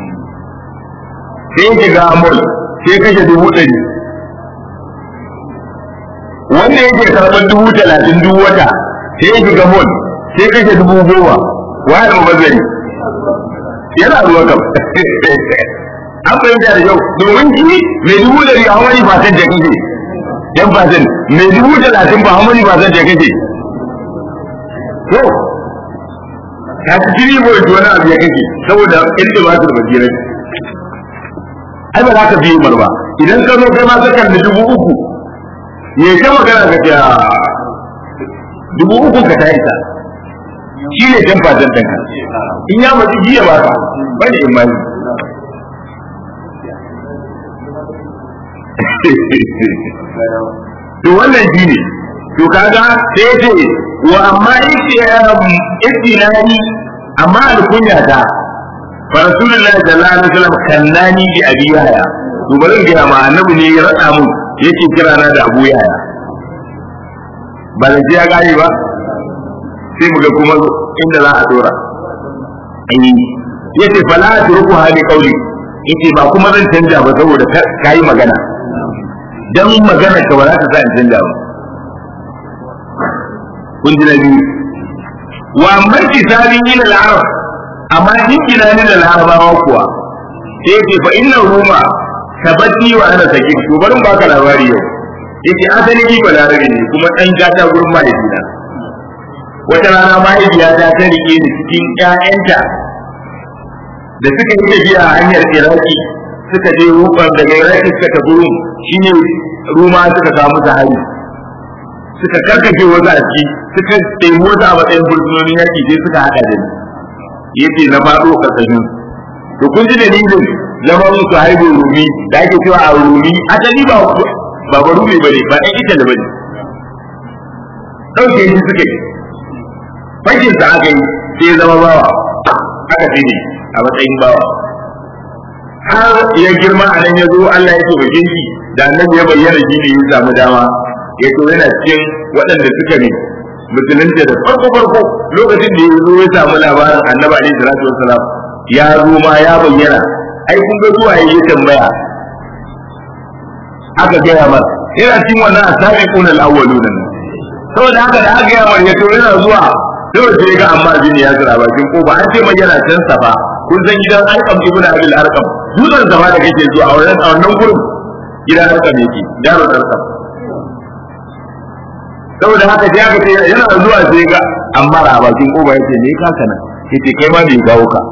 sai yake ga amol sai kashe dubu ɗari wanda yake karɓar dubu talatin duk wata sai yake ga mol sai kashe dubu goma wa da mabazari yana ruwa kam an fahimta da kyau domin shi mai dubu ɗari a wani fatan da kake yan fatan mai dubu talatin ba wani fatan da kake to ka ci jiri ko wani abu ya kake saboda inda ba su da basirar ai ba za ka biye mar ba idan ka zo kai ma ka kalli dubu uku me ka magana ka ce dubu uku ka ta isa shi ne jan fatan ɗanka in ya mace jiya ba ka bane imani to wannan shi ne to kaga sai ce wa amma istinani amma alkunya ta fa rasulullahi sallallahu alaihi wasallam kannani bi abi yahya to bari in gaya ma annabi ne ya rada mun yake kira na da abu yahya ba da ya gane ba sai mu ga kuma inda za a dora yace fala turku hali qauli yace ba kuma zan canja ba saboda kai magana dan magana ka ba za ta sa in canja ba kun ji na biyu wa amma kitabin ila al-arab amma jinkina ni da larabawa kuwa sai yake fa inna ruma tabati wa ana saki to barin baka labari yau yake asali ni ba larabi ne kuma dan gata gurin mahaifina wata rana mahaifiyata ta rike ni cikin ƴaƴanta da suka yi tafiya a hanyar iraki suka je rufar daga iraki suka tafi rum shine ruma suka samu hari suka karkace wasu a ciki suka ɗebi wasu a matsayin fursunonin yaƙi sai suka haɗa da ni yace na faɗo ƙarƙashin to kun ji dalilin zaman su haihu rumi da ake cewa a rumi asali ba ba ba rumi bane ba ɗan ita da bane ɗauke shi suka yi fashin sa aka yi sai zama bawa aka ce ne a matsayin bawa har ya girma a nan ya zo Allah ya taimake shi da annabi ya bayyana shi ne ya samu dama ya to yana cikin waɗanda suka ne musulunta da farko farko lokacin da ya zo ya samu labarin annabi alaihi salatu wassalam ya zo ma ya bayyana ai kun ga zuwa yayi tambaya aka gaya mar yana cikin wannan asabiqun al-awwalun saboda haka da aka gaya mar ya to yana zuwa dole sai ga amma bin ya zira bakin kofa an ce mai yana can safa kun san gidan arkam ibn abil arkam dutsen safa da kake zuwa a wannan gurin gidan arkam yake gidan arkam saboda haka sai aka ce yana zuwa sai ga amma a bakin koba yace me ka kana yace kai ma bai gawo ka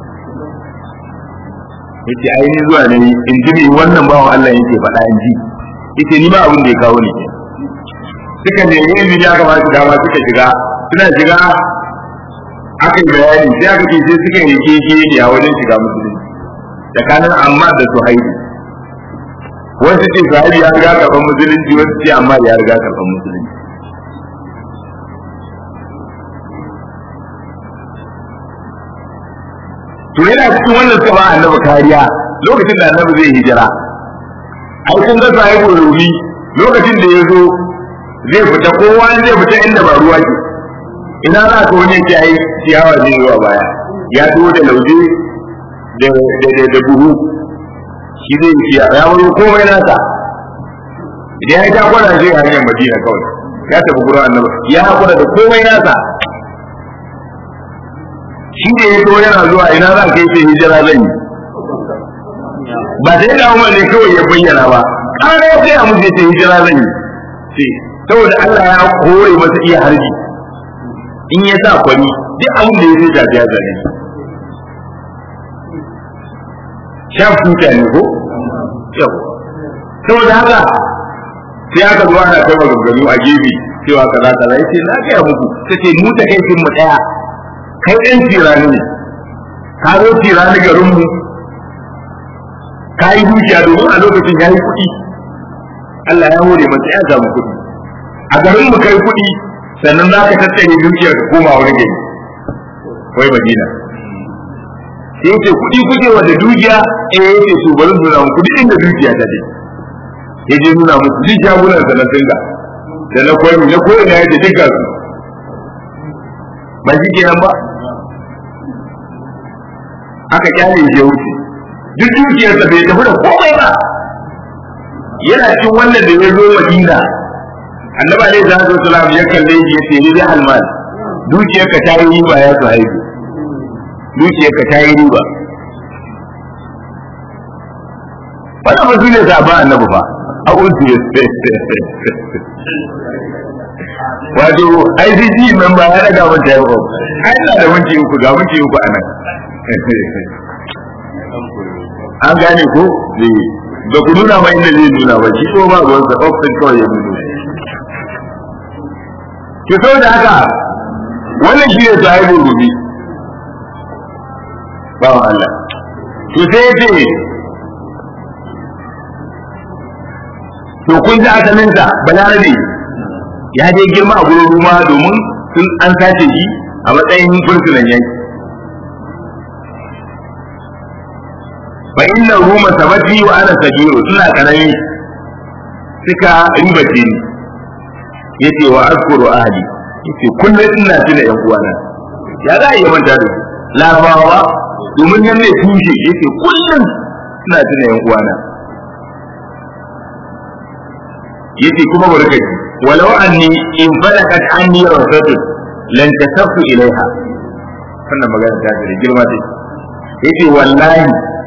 yace ai ni zuwa ne in ji me wannan bawan Allah yake faɗa in ji yace ni ma abin da ya kawo ni suka nemi izini aka ba su dama suka shiga suna shiga aka yi bayani sai aka ce sai suka yi keke a wajen shiga musulunci tsakanin amma da suhaibi wasu ce suhaibi ya riga karɓar musulunci wasu ce amma ya riga karɓar musulunci to yana cikin wannan suka ba annabi kariya lokacin da annabi zai hijira ai kun ga sahibu rumi lokacin da ya zo zai fita kowa zai fita inda ba ruwa ke ina za ka wani ce ai ciyawa zai zuwa baya ya zo da lauje da da buhu shi zai ciya ya wuri komai nasa idan ya ta kwana zai hanyar madina kawai ya tafi gurin annabi ya hakura da komai nasa shi ne ya zo yana zuwa ina za ka yi ce hijira zan yi ba sai da umar ne kawai ya bayyana ba ƙara ya sai a mutu ce hijira zan yi ce saboda Allah ya kore masa iya harbi in ya sa kwani duk abin da ya zai shafi ya zane shaf tuta ne ko yau saboda haka sai aka zo ana kai maganganu a gefe cewa kaza kaza yace na gaya muku tace mu ta kai mu daya kai ɗan tirani ne ka zo tirani garin mu ka yi dukiya domin a lokacin ya yi kuɗi Allah ya hore masa ya samu kuɗi a garin mu kai kuɗi sannan za ka tattare dukiyar ka koma wani gari wai madina sai yace kuɗi kuke wanda dukiya eh yace su bari nuna mu kuɗi inda dukiya ta je ya je nuna musu duk shagunan sa na singa da na kwami na koyi na yace duka su ba shi kenan ba aka kyale shi ya wuce duk dukiyarsa bai tafi da komai ba yana cin wannan da ya zo madina annabi alaihi salatu wasalam ya kalle shi yace ni da almal dukiyarka ta yi riba ya su haihu dukiyarka ta yi riba wannan ba su ne sabon annabi ba a uzu wato ICC member ya daga mun ta yau ai ina da minti uku ga minti uku a nan an gane ko ba ku nuna ma inda zai nuna ba shi ko ba ruwan sa ofin kawai ya nuna ki so da haka wannan shi ne sahibul rubi ba wa Allah to sai ya ce to kun ji asalinsa balarabe ya je girma a gurin ruma domin sun an sace shi a matsayin fursunan yanki fa inna ruma sabati wa ana sagiru suna karami suka ribace ni yace wa azkuru ahli yace kullum ina tuna yan uwana ya za a yi manta da larabawa domin nan ne tushe yace kullum ina tuna yan uwana yace kuma barkaci walau anni in falakat anni rasatun lan tasaffu ilaiha wannan magana ta da girma ce yace wallahi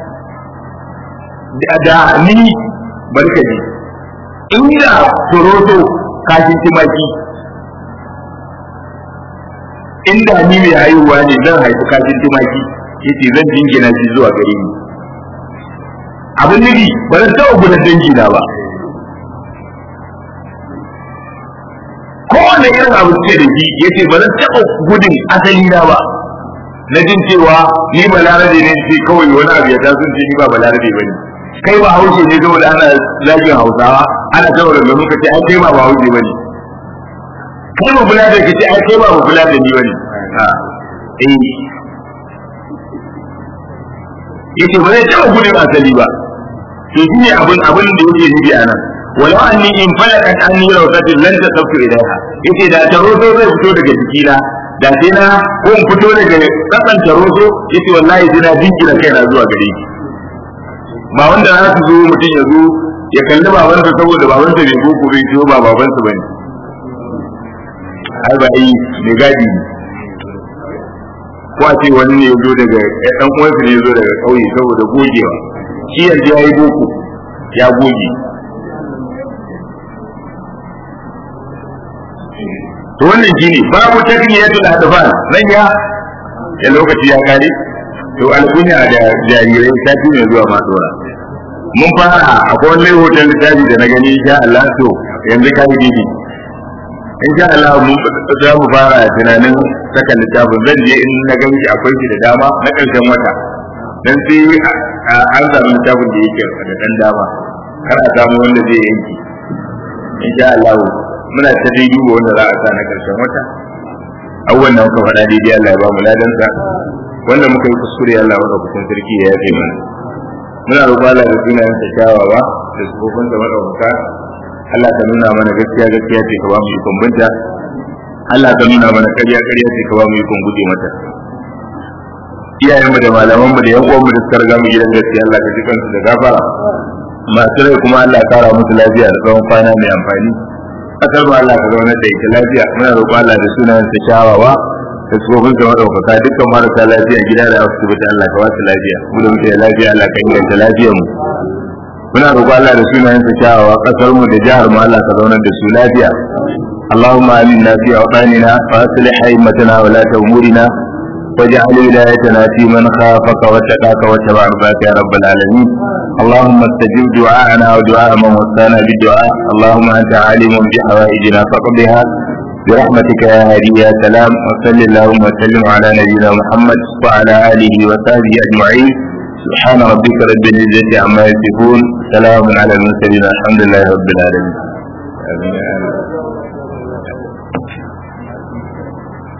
da ni barkaci inda suroto kashin timaki inda ni mai haihuwa ne zan haifi kashin timaki yace zan jingina shi zuwa gare ni abin nufi ba zan taɓa gudan dangi na ba kowane irin abu ce da shi yace ba zan taɓa gudun asali na ba na jin cewa ni balarabe ne ce kawai wani abu ya taso ce ni ba balarabe ba ne kai ba haushe ne saboda ana zagin hausawa ana saboda da muka ce ai kai ba ba haushe ba ne kai ba bulada ka ce ai kai ba ba bulada ni ba ne eh yace ba zai taɓa gudun asali ba to shi ne abin abin da yake nufi a nan walau anni in falakat anni rawsatin lan tasaffu ilaiha yace da taroso zai fito daga jikina da sai na ko in fito daga kasan taroso yace wallahi sai na dinkira kaina zuwa gare ki ba wanda za su zo mutum ya zo ya kalli babansa saboda babansa bai boko bai ciwo ba babansa bane ai ba yi mai gadi ne ko a ce wani ne ya zo daga ɗan uwansa ne ya zo daga ƙauye saboda gogewa shi yanzu ya yi boko ya goge to wannan shine babu takniyatul adfan nan ya ya lokaci ya kare to alkunya da jarirai sati ne zuwa ma dora mun fara akwai wani hoton littafi da na gani insha Allah to yanzu ka yi gidi insha Allah mun za mu fara tunanin saka littafin zan je in na gan shi akwai shi da dama na karshen wata dan sai an samu littafin da yake da dan dama kar a samu wanda zai yanki insha Allah muna ta dai duba wanda za a sa na karshen wata abubuwan da muka faɗa daidai Allah ya ba mu ladansa wanda muka yi kuskure Allah maka kusan sarki ya yafe mana muna roƙon Allah da sunayen sa kyawawa da sufofin da madaukaka Allah ka nuna mana gaskiya gaskiya ce ka ba mu ikon binta Allah ka nuna mana ƙarya ƙarya ce ka ba mu ikon guje mata iyayenmu da malamanmu da yan uwanmu da suka riga mu gidan gaskiya Allah ka ji kansu da gafara masu rai kuma Allah ya kara musu lafiya da tsawon kwana mai amfani kasar ba Allah ka zauna da ita lafiya muna roƙon Allah da sunayen sa kyawawa da tsofin sa madaukaka dukkan marasa lafiya gida da asibiti Allah ka wasu lafiya mu da muke da lafiya Allah ka inganta lafiyar mu muna roƙon Allah da sunayen sa kyawawa kasar mu da jihar mu Allah ka zauna da su lafiya اللهم آمنا في أوطاننا وأصلح أئمتنا ولاة أمورنا واجعل ولايتنا في من خافك واتقاك واتبع رضاك يا رب العالمين اللهم استجب دعاءنا ودعاء من وصانا بالدعاء اللهم انت عالم بحوائجنا فقضها برحمتك يا هادي يا سلام وصل اللهم وسلم على نبينا محمد وعلى اله وصحبه اجمعين سبحان ربك رب العزه عما يصفون سلام على المرسلين الحمد لله رب العالمين